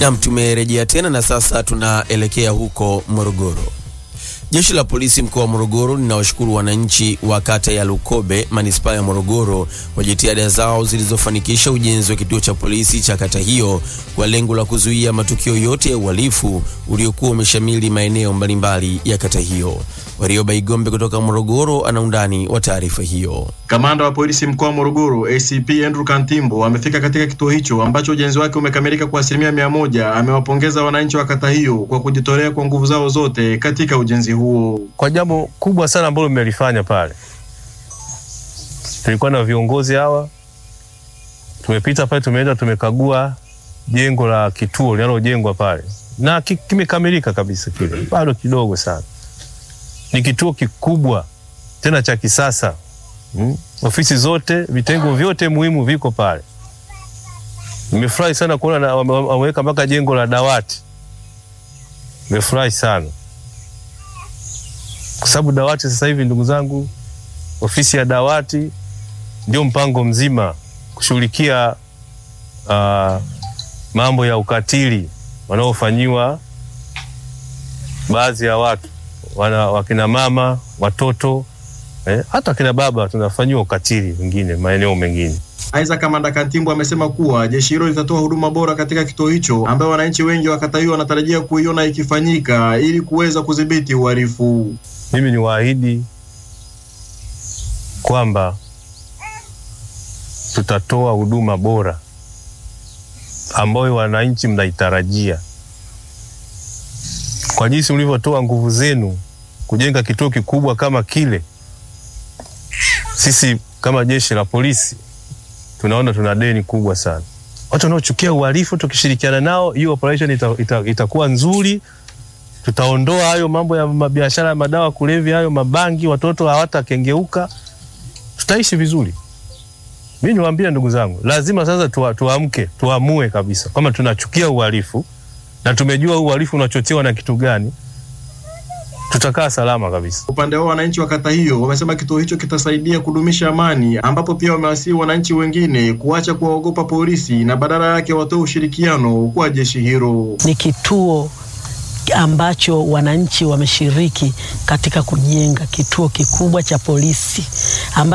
Nam, tumerejea tena na sasa tunaelekea huko Morogoro. Jeshi la polisi mkoa wa Morogoro linawashukuru wananchi wa kata ya Lukobe manispaa ya Morogoro kwa jitihada zao zilizofanikisha ujenzi wa kituo cha polisi cha kata hiyo kwa lengo la kuzuia matukio yote ya uhalifu uliokuwa umeshamili maeneo mbalimbali ya kata hiyo. Warioba Igombe kutoka Morogoro ana undani wa taarifa hiyo. Kamanda wa polisi mkoa wa Morogoro ACP Andrew Kantimbo amefika katika kituo hicho ambacho ujenzi wake umekamilika kwa asilimia mia moja. Amewapongeza wananchi wa kata hiyo kwa kujitolea kwa nguvu zao zote katika ujenzi huo. Kwa jambo kubwa sana ambalo mmelifanya pale, tulikuwa na viongozi hawa, tumepita pale, tumeenda tumekagua jengo la kituo linalojengwa pale na kimekamilika kabisa. Kile bado kidogo sana, ni kituo kikubwa tena cha kisasa. Hmm. Ofisi zote vitengo vyote muhimu viko pale. Nimefurahi sana kuona wameweka mpaka jengo la dawati. Nimefurahi sana kwa sababu dawati sasa hivi, ndugu zangu, ofisi ya dawati ndio mpango mzima kushughulikia uh, mambo ya ukatili wanaofanyiwa baadhi ya watu wana, wakina mama, watoto Eh, hata kina baba tunafanyiwa ukatili wengine maeneo mengine. Aidha, Kamanda Kantimbo amesema kuwa jeshi hilo litatoa huduma bora katika kituo hicho ambayo wananchi wengi wa kata hiyo wanatarajia kuiona ikifanyika ili kuweza kudhibiti uhalifu. Mimi ni waahidi kwamba tutatoa huduma bora ambayo wananchi mnaitarajia kwa jinsi mlivyotoa nguvu zenu kujenga kituo kikubwa kama kile. Sisi kama jeshi la polisi tunaona tuna deni kubwa sana. Watu wanaochukia uhalifu, tukishirikiana nao, hiyo operation ita, ita, itakuwa nzuri. Tutaondoa hayo mambo ya biashara ya madawa kulevya, hayo mabangi, watoto hawatakengeuka, tutaishi vizuri. Mi niwaambie ndugu zangu, lazima sasa tuwa, tuamke tuamue kabisa kwamba tunachukia uhalifu na tumejua uhalifu unachochewa na kitu gani tutakaa salama kabisa. Upande wao wananchi wa kata hiyo wamesema kituo hicho kitasaidia kudumisha amani, ambapo pia wamewasihi wananchi wengine kuacha kuwaogopa polisi na badala yake watoe ushirikiano kwa jeshi hilo. Ni kituo ambacho wananchi wameshiriki katika kujenga kituo kikubwa cha polisi amba